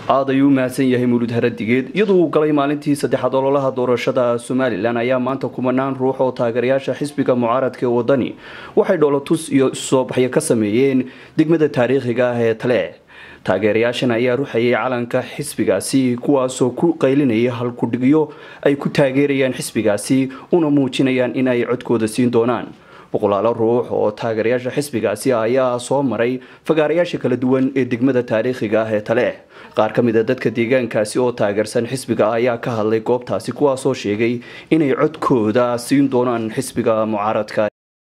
aad ayuu u mahadsan yahay mawlud haradigeed iyadoo uu galay maalintii saddexaad ololaha doorashada somalilan ayaa maanta kumanaan ruux oo taageerayaasha xisbiga mucaaradka ee wadani waxay dhoolotus iyo isusoobaxyo ka sameeyeen degmada taariikhiga ah ee tale taageerayaashan ayaa ruxayay calanka xisbigaasi kuwaasoo ku qaylinaya halkudhigyo ay ku taageerayaan xisbigaasi una muujinayaan in ay codkooda siin doonaan boqolaalo ruux oo taageerayaasha xisbigaasi ayaa soo maray fagaarayaasha kala duwan ee degmada taariikhiga ah ee tale qaar ka mid a dadka deegaankaasi oo taageersan xisbiga ayaa ka hadlay goobtaasi kuwaasoo sheegay inay codkooda siin doonaan xisbiga mucaaradka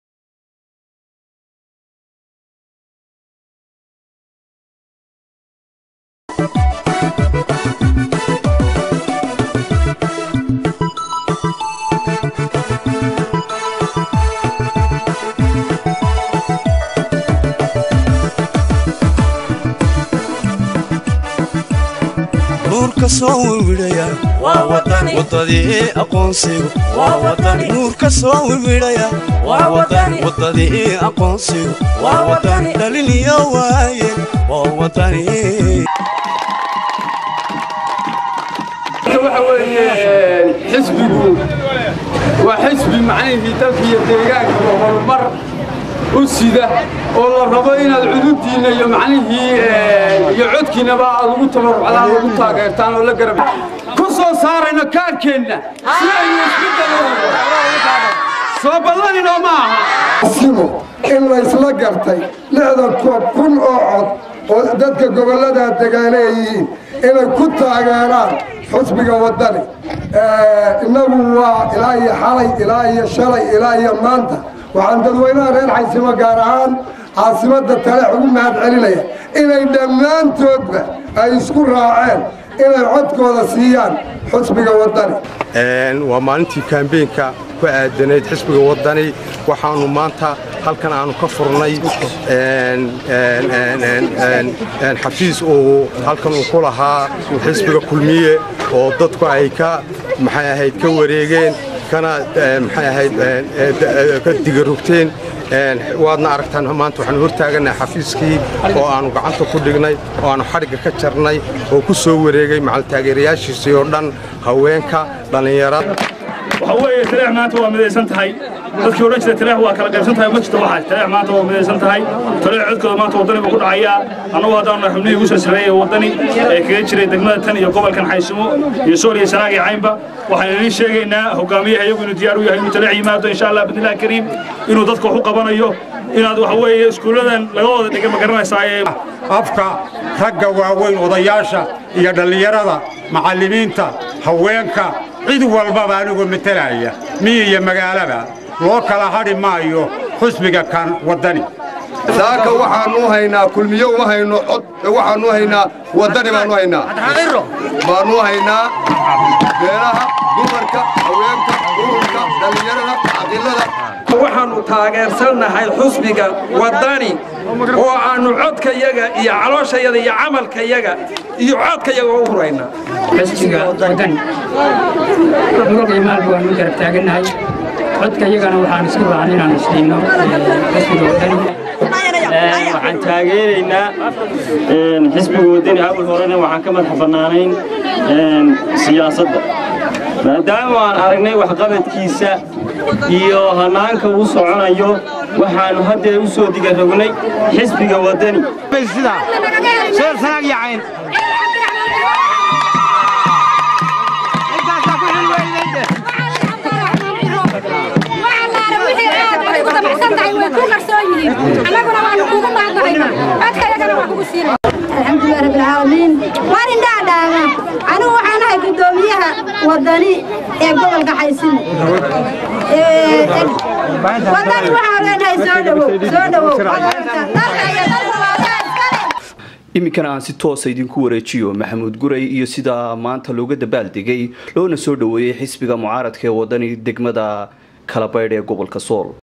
nuurka soo wiwidhaya wadadii aqoonsigu nuurka soo wiwidhaya wadadii aqoonsigu dhaliniyo waaye waa wadani waxa weeye xisbigu waa xisbi macnihii dalka iyo deegaanka horumar u sida oo la rabo inaad cudubdiinna iyo macnihii iyo codkiinnaba aad ugu tabarucdaan ugu taageertaan oo la garab ku soo saarayno kaarkeenna si aynu isbedel soo ballaninoo ma aha simo in laysla gartay lixdan kun oo cod oo dadka gobolladaa degaaleeyihiin inay ku taageeraan xusbiga waddani innagu waa ilaa iyo xalay ilaa iyo shalay ilaa iyo maanta waxaan dadweynaha reer xaysimo gaar ahaan caasimadda taleex ugu mahad celinaya inay dhammaantoodba ay isku raaceen inay codkooda siiyaan xusbiga waddani waa maalintii kaambeenka ku aadanayd xisbiga waddani waxaannu maanta halkan aannu ka furnay xafiis uu halkan uu ku lahaa xisbiga kulmiye oo dadku ay ka maxay ahayd ka wareegeen kana maxay ahayd ka digarogteen waadna aragtaan maanta waxaanu hortaaganahay xafiiskii oo aannu gacanta ku dhignay oo aannu xadhigga ka jarnay oo ku soo wareegay macal taageerayaashiisii oo dhan haweenka dhallinyarada waxa weeye taleex maanta waa midaysan tahay dadkii odhan jira taleex waa kala qaybsan tahay ma jirto waxaas taleex maanta waa midaysan tahay taleex codkooda maanta waddani buu ku dhacayaa annagu haddaanu xubnihii ugu silsileeyay waddani ee kaga jiray degmada tan iyo gobolkan xaysimo iyo sool iyo sanaag iyo caynba waxaan idiin sheegaynaa hogaamiyaha iyagu inuu diyaar u yahay inuu taleex yimaado insha allah bidnillahi kariim inuu dadka wax u qabanayo inaad waxa weeye iskuulladan laga wada dhiga ma garanaysaaye afka ragga waaweyn odayaasha iyo dhallinyarada macallimiinta haweenka cid walbaba anigoo matalaya miyi iyo magaalaba loo kala hadhi maayo xusbiga kan waddani saaka waxaannu haynaa kulmiyo uma hayno cod waxaannu haynaa waddani baannu haynaa baannu haynaa beelaha dumarka haweenka ururka dhallinyarada caqilada waxaannu taageersannahay xusbiga waddani oo aannu codkayaga iyo calooshayada iyo camalkayaga iyo codkayaga u huraynaa xisbiga waddani muruq iyo maalba waanu garab taagannahay codkayagana waxaan isku raacnay inaanu siino xisbiga waddani waxaan taageeraynaa xisbiga waddani awal horena waxaan ka madax bannaanayn siyaasadda maadaama aan aragnay waxqabadkiisa iyo hannaanka uu soconayo waxaannu haddeer u soo digarognay xisbiga waddani alxamdulilah rabbilcaalamiin waan indhaadhaaga anigu waxaan ahay guddoomiyaha waddani ee gobolka xaysimo waddani waxaan leenahay soo dhowow soo dhowow iminkana aan si toosa idinku wareejiyo maxamuud guray iyo sida maanta looga dabaaldegay loona soo dhoweeyey xisbiga mucaaradka ee waddani degmada kalabaydh ee gobolka sool